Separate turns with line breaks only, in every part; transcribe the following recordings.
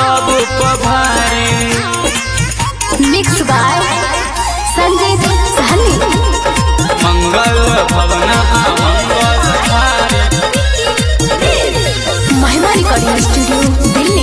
सब पभारी
mix by Sanjeet Sahani
मंगल भवन आ मंगल हारी
महिमा रिकॉर्डिंग स्टूडियो दिल्ली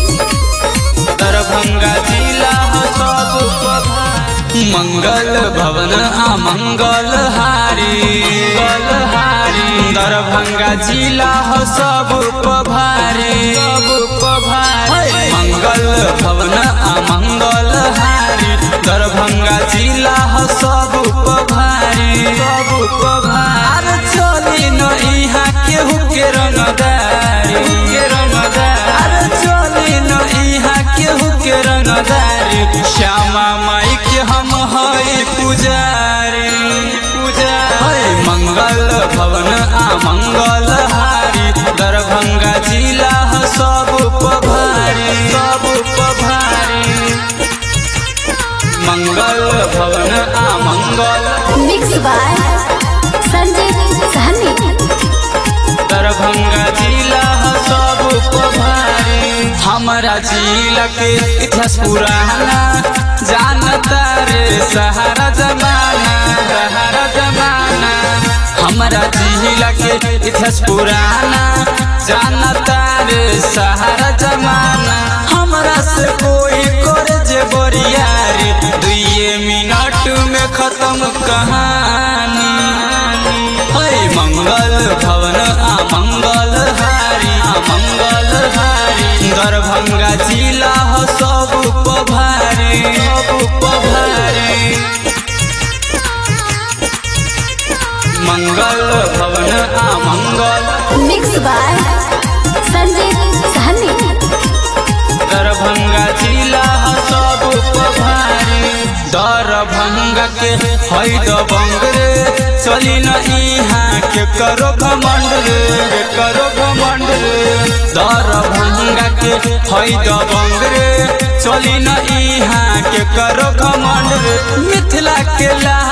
दरभंगा जिला ह सब पभारी मंगल भवन आ मंगल हारी मंगल हारी दरभंगा जिला ह सब पभारी सब पभारी मंगल भवन आ मंगल हारी दरभंगा जिला ह सब पभारी सब पभारी चली न इहाँ केहू के रंगदारी के रंगदारी चली न इहाँ केहू के रंगदारी श्यामा माई के हम हई पुजारी पुजारी मंगल भवन आ मंगल हारी दरभंगा जिला ह सब पभारी सब पभारी मंगल भवन आ मंगल
मिक्स बाय संजीत सहनी
दरभंगा जिला ह सब पभारी हमारा जिला के इतिहास पुराना जानता रे सहारा जमाना सहारा जमाना हमारा जिला के इतिहास पुराना जानता रे सहारा जमाना हमरा से कोई करे जे बरियारी दुइये मिनट में खत्म कहानी हरे मंगल भवन आ मंगल हारी आ मंगल हारी दरभंगा जिला ह सब पभारी सब पभारी मंगल भवन आ मंगल
मिक्स बाय संजीत सहनी
दरभंगा जिला ह सब पभारी दरभंगा के है दबंग रे चली न इहाँ के करो घमंड रे के करो घमंड रे दरभंगा के है दबंग रे चली न इहाँ के करो घमंड रे मिथिला के ला